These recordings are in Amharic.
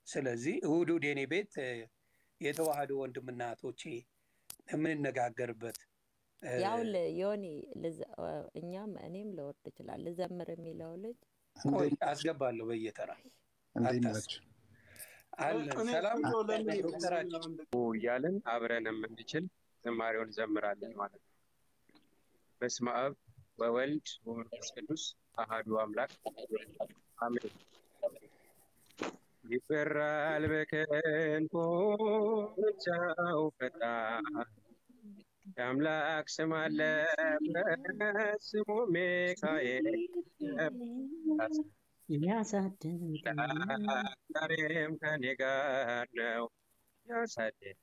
ስለዚህ እሑድ እሑድ የኔ ቤት እ፣ የተዋህዶ ወንድምና እህቶቼ የምንነጋገርበት እ፣ ያው ል- ዮኒ ልዘ- እኛም እኔም ልወርድ ይችላል ልዘምር የሚለው ልጅ ቆይ አስገባለሁ በየተራ እንዴት አታስብ ናቸው? አለን እኔ ሰላም እንደው ለምን ዶክተራችን እያለን አብረን የምንችል ዝማሬውን እንዘምራለን ማለት ነው። በስመ አብ ወወልድ ወመንፈስ ቅዱስ አሐዱ አምላክ አሜን። ይፈራል በክንፎ ብቻው ፈጣን የአምላክ ስም አለበት ስሙ ሚካኤል ዛሬም ከኔ ጋር ነው ያሳደኝ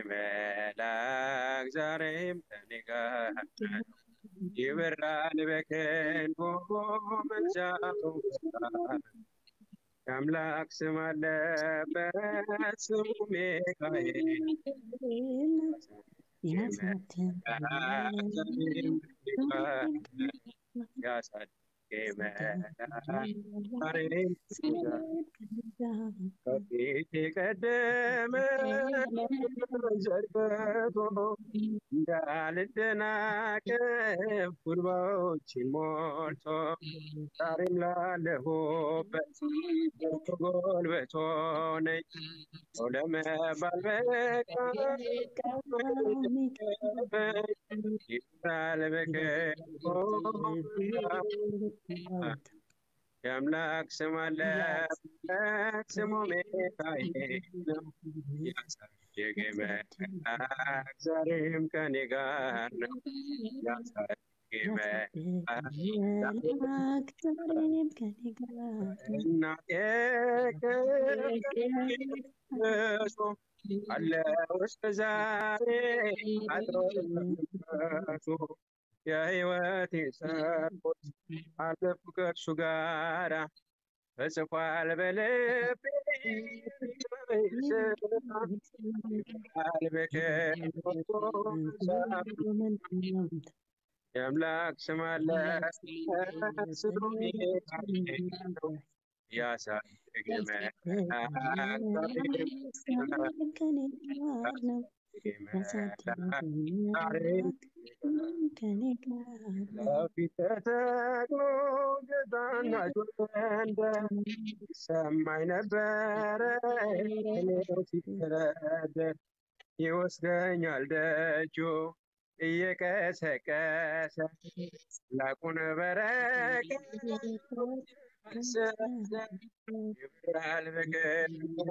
መልአክ ዛሬም ከኔ ጋር ነው ይበራል በክንፎ ምልጃው ፈጣን የአምላክ ስም አለበት ስሙ ሚካኤል ያሳደገኝ መልአክ ዛሬም ከኔ ጋር ከፊት የቀደመ ዘርግቶ እንዳልደናቀፍ ጉድባዎችን ሞልቶ ዛሬም ላለሁበት ጎልበቶ ነኝ ሰው ለመባል በቃ ይባል በክንፎ የአምላክ ስም አለበት ስሙ ሚካኤል ነው። ያሳደገኝ መልአክ ዛሬም ከኔ ጋር ነው። ያሳደገኝ መልአክ እናቴ ከእሱ አለው እስከ ዛሬ አድሮ ከእሱ የሕይወቴ ሰርቆት አለፉ ከእርሱ ጋራ ተጽፏል በልቤ ይባል በክንፎ የአምላክ ስም አለበት ስሙ ሚካኤል ነው። ያሳደገኝ መልአክ ዛሬም ያሳደገኝ መልአክ ዛሬም በፊት ተተክሎ ገዛና ጆንደ ሰማኝ ነበረ እኔው ሲተረደር ይወስደኛል ደጆ እየቀሰቀሰ ላቁን በረከት ይብራል በክንፎ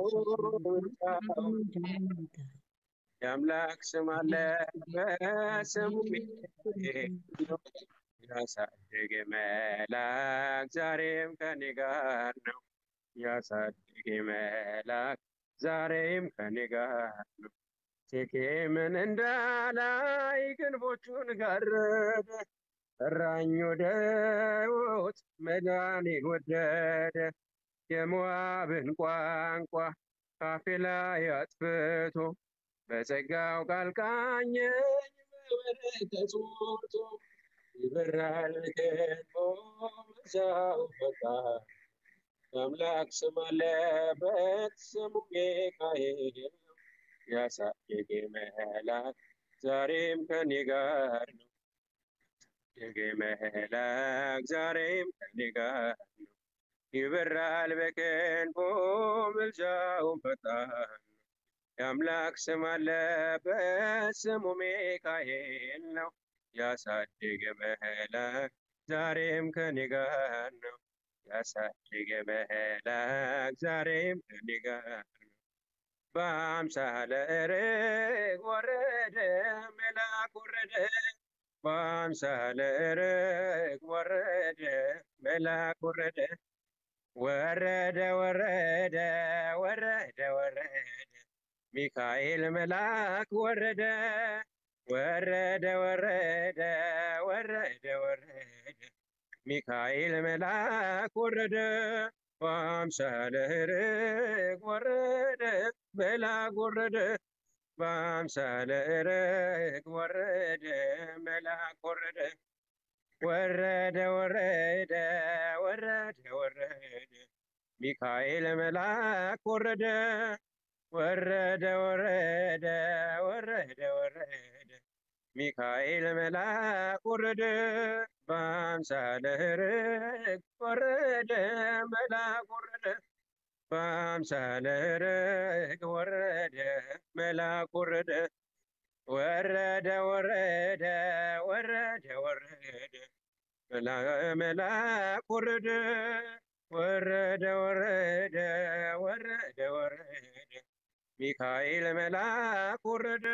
የአምላክ ስም አለበት ስሙ ሚካኤል ነው። ያሳደገኝ መልአክ ዛሬም ከኔ ጋር ነው። ያሳደገኝ መልአክ ዛሬም ከኔ ጋር ነው። ሴኬምን እንዳላይ ክንፎቹን ጋረደ፣ ጠራኝ ወደ ሕይወት መዳኔን ወደደ። የሞዓብን ቋንቋ ካፌ ላይ አጥፍቶ በጸጋው ቃል ቃኘኝ በበረከት ሞልቶ ይበራል ክንፎ ምልጃው ፈጣን የአምላክ ስም አለበት ስሙ ሚካኤል ነው። ያሳደገኝ መልአክ ዛሬም ከኔ ጋር ነው። ያሳደገኝ መልአክ ዛሬም ከኔ ጋር ነው። ይበራል በክንፎ ምልጃው ፈጣን ነው። የአምላክ ስም አለበት ስሙ ሚካኤል ነው። ያሳደገኝ መልአክ ዛሬም ከኔ ጋር ነው። ያሳደገኝ መልአክ ዛሬም ከኔ ጋር ነው። በአምሳለ ርግብ ወረደ መልአክ ወረደ በአምሳለ ርግብ ወረደ መልአክ ወረደ ወረደ ወረደ ወረደ ወረደ ሚካኤል መልአክ ወረደ ወረደ ወረደ ወረደ ወረደ ሚካኤል መልአክ ወረደ በአምሳለ ርግብ ወረደ መልአክ ወረደ በአምሳለ ርግብ ወረደ መልአክ ወረደ ወረደ ወረደ ወረደ ወረደ ሚካኤል መልአክ ወረደ ወረደ ወረደ ወረደ ወረደ ሚካኤል መልአክ ወረደ በአምሳለ ርግብ ወረደ መልአክ ወረደ በአምሳለ ርግብ ወረደ መልአክ ወረደ ወረደ ወረደ ወረደ ወረደ መልአክ ወረደ ወረደ ወረደ ወረደ ወረደ ሚካኤል መልአክ ወረደ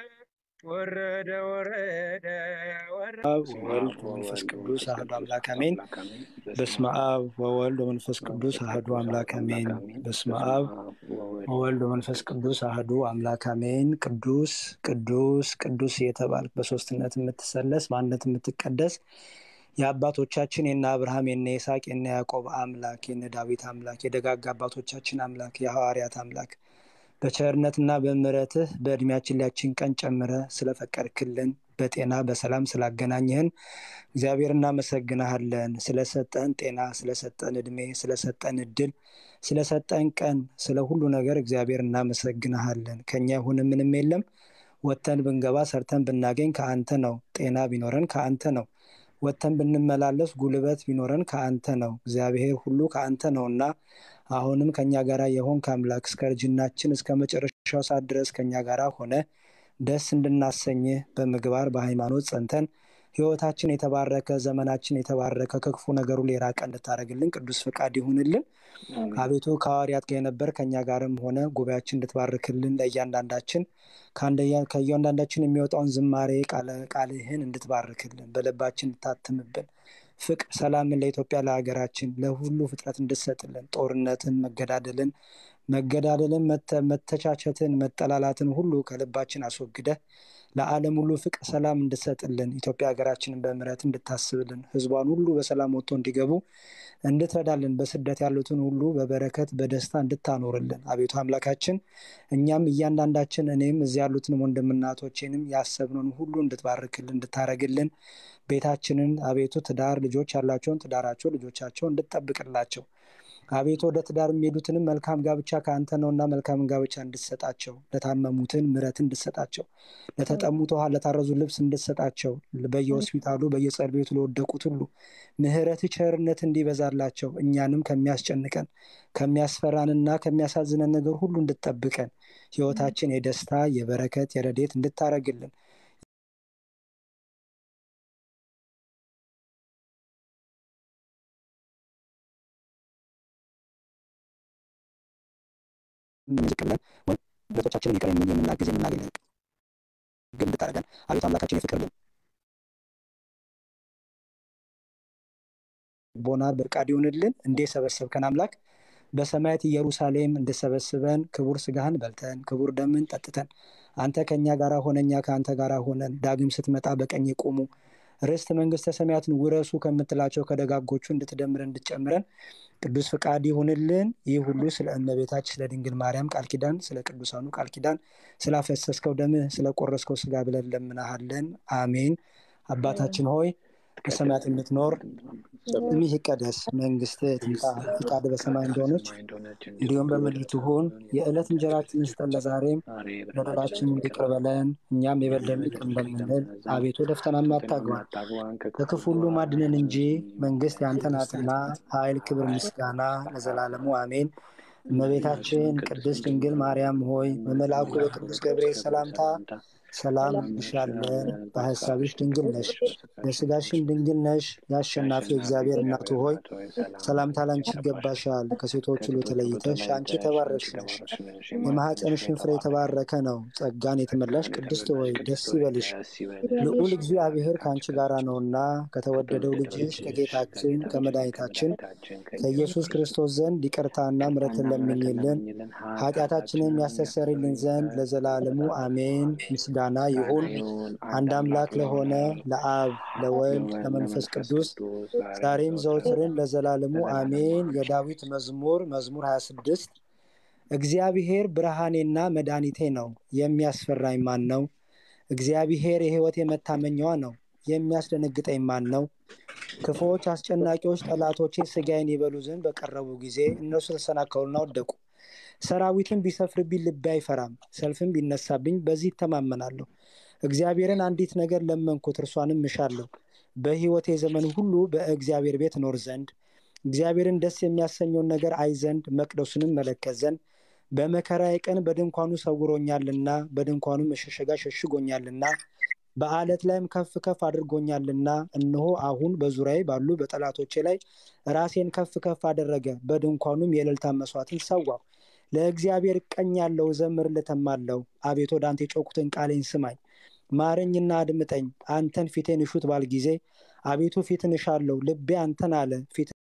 ወረደ ወረደ ወረደ አብ ወወልድ ወመንፈስ ቅዱስ አህዱ አምላክ አሜን። በስመ አብ ወወልድ ወመንፈስ ቅዱስ አህዱ አምላክ አሜን። በስመ አብ ወወልድ ወመንፈስ ቅዱስ አህዱ አምላክ አሜን። ቅዱስ ቅዱስ ቅዱስ እየተባልክ በሶስትነት የምትሰለስ በአንድነት የምትቀደስ የአባቶቻችን የነ አብርሃም የነ ይስሐቅ የነ ያዕቆብ አምላክ የነ ዳዊት አምላክ የደጋግ አባቶቻችን አምላክ የሐዋርያት አምላክ በቸርነትና በምሕረትህ በእድሜያችን ላያችን ቀን ጨምረ ስለፈቀድክልን በጤና በሰላም ስላገናኘህን እግዚአብሔር እናመሰግናሃለን። ስለሰጠን ጤና፣ ስለሰጠን እድሜ፣ ስለሰጠን እድል፣ ስለሰጠን ቀን፣ ስለ ሁሉ ነገር እግዚአብሔር እናመሰግናሃለን። ከኛ የሆነ ምንም የለም። ወጥተን ብንገባ ሰርተን ብናገኝ ከአንተ ነው። ጤና ቢኖረን ከአንተ ነው። ወጥተን ብንመላለስ ጉልበት ቢኖረን ከአንተ ነው። እግዚአብሔር ሁሉ ከአንተ ነውና አሁንም ከኛ ጋር የሆንክ አምላክ እስከ እርጅናችን እስከ መጨረሻው ሰዓት ድረስ ከኛ ጋር ሆነ ደስ እንድናሰኝህ በምግባር በሃይማኖት ጸንተን ህይወታችን የተባረከ ዘመናችን የተባረከ ከክፉ ነገሩ የራቀ እንድታደርግልን ቅዱስ ፈቃድ ይሁንልን። አቤቱ ከሐዋርያት ጋር የነበር ከእኛ ጋርም ሆነ ጉባኤያችን እንድትባርክልን ለእያንዳንዳችን ከእያንዳንዳችን የሚወጣውን ዝማሬ ቃልህን እንድትባርክልን በልባችን እንድታትምብን ፍቅር፣ ሰላምን ለኢትዮጵያ ለሀገራችን ለሁሉ ፍጥረት እንድትሰጥልን ጦርነትን፣ መገዳደልን መገዳደልን፣ መተቻቸትን፣ መጠላላትን ሁሉ ከልባችን አስወግደህ ለዓለም ሁሉ ፍቅር፣ ሰላም እንድትሰጥልን ኢትዮጵያ ሀገራችንን በምሕረት እንድታስብልን ህዝቧን ሁሉ በሰላም ወጥቶ እንዲገቡ እንድትረዳልን በስደት ያሉትን ሁሉ በበረከት በደስታ እንድታኖርልን አቤቱ አምላካችን እኛም እያንዳንዳችን እኔም እዚህ ያሉትን ወንድምናቶቼንም ያሰብነውን ሁሉ እንድትባርክልን እንድታረግልን ቤታችንን አቤቱ ትዳር ልጆች ያላቸውን ትዳራቸው ልጆቻቸው እንድትጠብቅላቸው አቤቱ ወደ ትዳር የሚሄዱትንም መልካም ጋብቻ ከአንተ ነውና መልካም ጋብቻ እንድትሰጣቸው፣ ለታመሙትን ምሕረት እንድትሰጣቸው፣ ለተጠሙት ውሃ፣ ለታረዙ ልብስ እንድትሰጣቸው፣ በየሆስፒታሉ በየጸር ቤቱ ለወደቁት ሁሉ ምሕረት ቸርነት እንዲበዛላቸው እኛንም ከሚያስጨንቀን ከሚያስፈራንና ከሚያሳዝነን ነገር ሁሉ እንድትጠብቀን ህይወታችን የደስታ የበረከት የረዴት እንድታረግልን ዝቅ ብለን ወንድሞቻችንን ይቅር የምን የምናግዝ የምናገኝ ግን እንድታደርገን አቤቱ አምላካችን የፍቅር ቦና ብርቃድ ይሁንልን። እንዴ ሰበሰብከን አምላክ በሰማያት ኢየሩሳሌም እንድሰበስበን ክቡር ስጋህን በልተን ክቡር ደምን ጠጥተን አንተ ከእኛ ጋር ሆነ እኛ ከአንተ ጋር ሆነን ዳግም ስትመጣ በቀኝ የቆሙ ርስት መንግስተ ሰማያትን ውረሱ ከምትላቸው ከደጋጎቹ እንድትደምረን እንድትጨምረን ቅዱስ ፍቃድ ይሁንልን። ይህ ሁሉ ስለ እመቤታችን ስለ ድንግል ማርያም ቃል ኪዳን፣ ስለ ቅዱሳኑ ቃል ኪዳን፣ ስላፈሰስከው ደምህ፣ ስለቆረስከው ስጋ ብለን ለምናሃለን። አሜን። አባታችን ሆይ በሰማያት የምትኖር ስምህ ይቀደስ፣ መንግስትህ ትምጣ፣ ፍቃድ በሰማይ እንደሆነች እንዲሁም በምድር ትሁን። የዕለት እንጀራችንን ስጠን ለዛሬም፣ በደላችንን ይቅር በለን እኛም የበደሉንን ይቅር እንደምንል፣ አቤቱ ወደ ፈተናም አታግባን ከክፉ ሁሉ አድነን እንጂ መንግስት ያንተ ናትና፣ ኃይል፣ ክብር፣ ምስጋና ለዘላለሙ አሜን። እመቤታችን ቅድስት ድንግል ማርያም ሆይ በመልአኩ በቅዱስ ገብርኤል ሰላምታ ሰላም እንልሻለን። በሀሳብሽ ድንግል ነሽ፣ በስጋሽም ድንግል ነሽ። የአሸናፊ እግዚአብሔር እናቱ ሆይ ሰላምታ ላንቺ ይገባሻል። ከሴቶች ሁሉ ተለይተሽ አንቺ የተባረክሽ ነሽ፣ የማኅፀንሽን ፍሬ የተባረከ ነው። ጸጋን የተመላሽ ቅድስት ሆይ ደስ ይበልሽ፣ ልዑል እግዚአብሔር ከአንቺ ጋር ነውና ከተወደደው ልጅሽ ከጌታችን ከመድኃኒታችን ከኢየሱስ ክርስቶስ ዘንድ ይቅርታና ምሕረትን ለምኝልን ኃጢአታችንን ያስተሰርይልን ዘንድ ለዘላለሙ አሜን። ምስጋና ይሁን አንድ አምላክ ለሆነ ለአብ ለወልድ ለመንፈስ ቅዱስ ዛሬም ዘወትርን ለዘላለሙ አሜን። የዳዊት መዝሙር መዝሙር 26 እግዚአብሔር ብርሃኔና መድኃኒቴ ነው፣ የሚያስፈራኝ ማን ነው? እግዚአብሔር የሕይወቴ መታመኛዋ ነው፣ የሚያስደነግጠኝ ማን ነው? ክፉዎች አስጨናቂዎች ጠላቶቼ ስጋዬን ይበሉ ዘንድ በቀረቡ ጊዜ እነርሱ ተሰናከሉና ወደቁ። ሰራዊትን ቢሰፍርብኝ ልቤ አይፈራም፣ ሰልፍም ቢነሳብኝ በዚህ ይተማመናለሁ። እግዚአብሔርን አንዲት ነገር ለመንኩት፣ እርሷንም እሻለሁ፣ በሕይወቴ ዘመን ሁሉ በእግዚአብሔር ቤት እኖር ዘንድ እግዚአብሔርን ደስ የሚያሰኘውን ነገር አይ ዘንድ መቅደሱንም መለከት ዘንድ በመከራዬ ቀን በድንኳኑ ሰውሮኛልና በድንኳኑ መሸሸጋ ሸሽጎኛልና በአለት ላይም ከፍ ከፍ አድርጎኛልና እነሆ አሁን በዙሪያዬ ባሉ በጠላቶቼ ላይ ራሴን ከፍ ከፍ አደረገ በድንኳኑም የእልልታን መስዋዕትን ሰዋሁ ለእግዚአብሔር እቀኛለሁ እዘምርለትማለሁ አቤቱ ወደ አንተ የጮኩትን ቃሌን ስማኝ ማረኝና አድምጠኝ አንተን ፊቴን እሹት ባል ጊዜ አቤቱ ፊትን እሻለሁ ልቤ አንተን አለ ፊት